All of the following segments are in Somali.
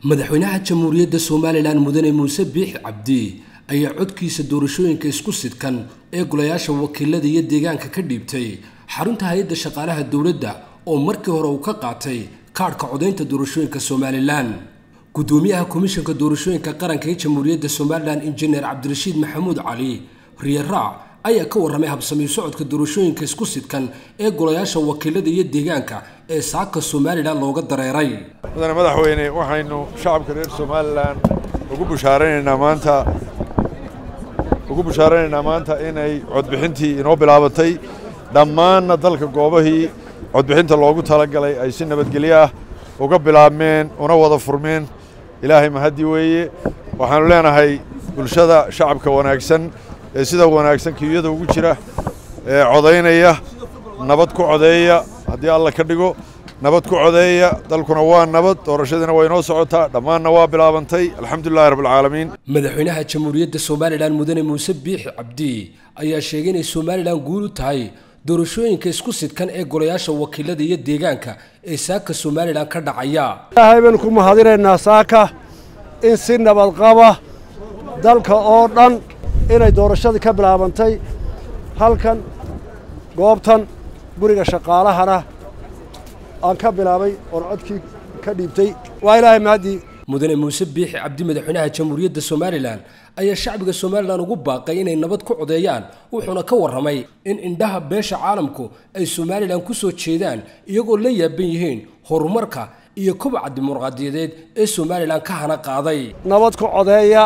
madaxweynaha jamhuuriyadda somalilan mudane muuse biixi cabdi ayaa codkiisa doorashooyinka isku sidkan ee golayaasha wakiilada iyo deegaanka ka dhiibtay xarunta hay-adda shaqaalaha dowladda oo markii hore uu ka qaatay kaadhka codaynta doorashooyinka somalilan gudoomiyaha komishanka doorashooyinka qaranka ee jamhuuriyadda somalilan injineer cabdirashiid maxamuud cali riyaraac ayaa ka warramay habsamiyo socodka doorashooyinka isku sidkan ee golayaasha wakiilada iyo deegaanka ee saaka somalilan looga dareeray mudane madaxweyne waxaynu shacabka reer somalilan ugu bushaaraynaynaa maanta ugu bushaaraynaynaa maanta inay codbixintii inoo bilaabatay dhammaanna dalka goobahii codbixinta loogu talagalay ay si nabadgelyo ah uga bilaabmeen una wada furmeen ilaahay mahaddi weeye waxaannu leenahay bulshada shacabka wanaagsan ee sida wanaagsan kiyada ugu jira ee codaynaya nabad ku codeeya haddii alla ka dhigo nabad ku codeeya dalkuna waa nabad doorashadiina waa inoo socotaa dhammaanna waa bilaabantay alxamdulilahi rabbilcaalamiin madaxweynaha jamhuuriyadda somalilan mudane muuse biixi cabdi ayaa sheegay inay somalilan guul u tahay doorashooyinka isku sidkan ee golayaasha wakiilada iyo deegaanka ee saaka somalilan ka dhacaya ilaahay baynu ku mahadinaynaa saaka in si nabadqaba dalka oo dhan inay doorashadii ka bilaabantay halkan goobtan guriga shaqaalahana aan ka bilaabay oon codkii ka dhiibtay waa ilaahay mahaddii mudane muuse biixi cabdi madaxweynaha jamhuuriyadda somalilan ayaa shacbiga somalilan ugu baaqay inay nabad ku codeeyaan wuxuuna ka warramay in indhaha beesha caalamku ay somalilan ku soo jeedaan iyagoo la yaaban yihiin horumarka iyo kobaca dimuqraadiyadeed ee somalilan ka hana qaaday nabad ku codeeya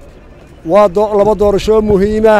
waa laba doorashoo muhiima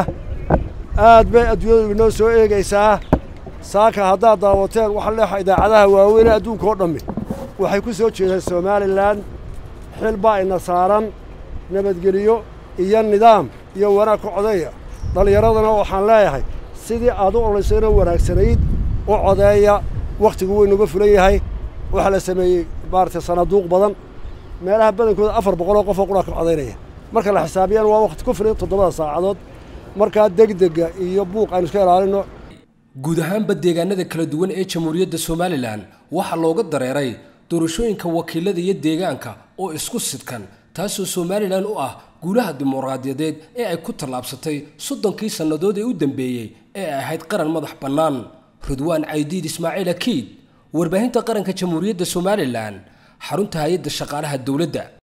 aad bay adduunyadu inoo soo eegaysaa saaka haddaad daawateen waxa leexa idaacadaha waaweyn adduunka oo dhammi waxay ku soo jeedaan somalilan xil baa ina saaran nabadgeliyo iyo nidaam iyo wanaag ku codeeya dhallinyaradana waxaan leeyahay sidii aad u olaysayna wanaagsanayd u codeeya wakhtigu weynuga fulan yahay waxaa la sameeyey maaragtay sanaduuq badan meelaha badankooda afar boqoloo qofoo qudhaa ka codaynaya marka la xisaabiyaan waa wakhti ku filan toddobada saacadood markaa degdega iyo buuq aynu iska ilaalinno guud ahaanba deegaanada kala duwan ee jamhuuriyadda somalilan waxaa looga dareeray doorashooyinka wakiilada iyo deegaanka oo isku sidkan taasoo somalilan u ah guulaha dimuqraadiyadeed ee ay ku tallaabsatay soddonkii sannadood ee u dambeeyey ee ay ahayd qaran madax bannaan ridwaan caydiid ismaaciil akiid warbaahinta qaranka jamhuuriyadda somalilan xarunta hay-adda shaqaalaha dowladda